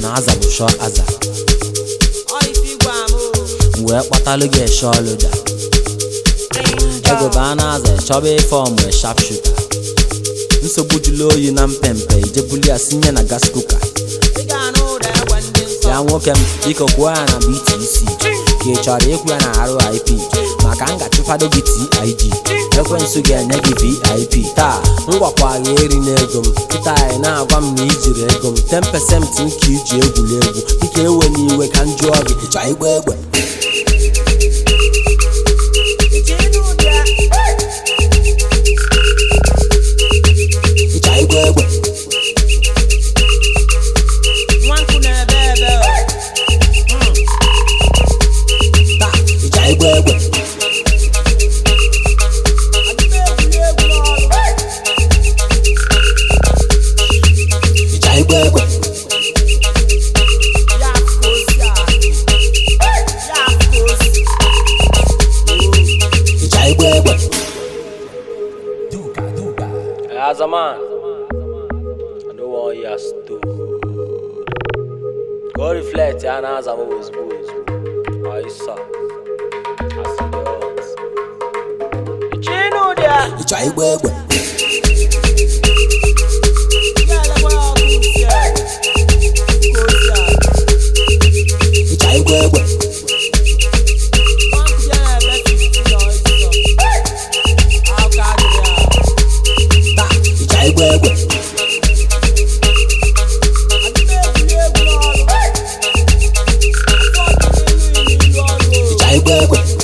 na aza bụ shọ aza Ọ ife igwe am o. m wee kpọtalụ gị eshe ọlụda ego bụ a na-aza chọba ife ọmụ shap shuta nsogbu jụlụ oyi na mpempe ijebuli ya sinye na gas kuka Ị ga-anụ ụda egbe ndị nsọ. ya nwoke m biko kwuo ya na BTC ka ị chọrọ ịkwụ ya na RIP maka m ga-achụfado gị TIG ekwensu ga-enye gị VIP taa m gwakwa gị eri n'ego m kịta anyị na-agwa m na ijiri ego m 10% nke iji egwuri egwu dịka ewe n'iwe ka m jụọ gị ịchọ igba egbe Iche ịnụ ụdị a. ịchọ igba egbe Nwa nkụ na-ebe ebe o. taa ịchọ igba egbe Adị m egwuri egwu n'ọrụ. ịchọ igba egbe Ya afụ ka o si adị. Ya afụ ka o si. ịchọ igba egbe As a man, I don't want your story. Go reflect, yeah, now as I'm always boys. I saw. I see the odds. Iche ịnụ ụdị a. ịchọ igba egbe Ya elekwa ya ọkụ isi egbe. Ka o si adị. ịchọ igba egbe Nwa nkụ ya na-ebe 15 n'ọsịsọ. Ahụ ka adịrị ahụ. taa ịchọ igba egbe Adị m egwuri egwu n'ọrụ. Afọ ọdịnihu ilu ilu ọrụ o. ịchọ igba egbe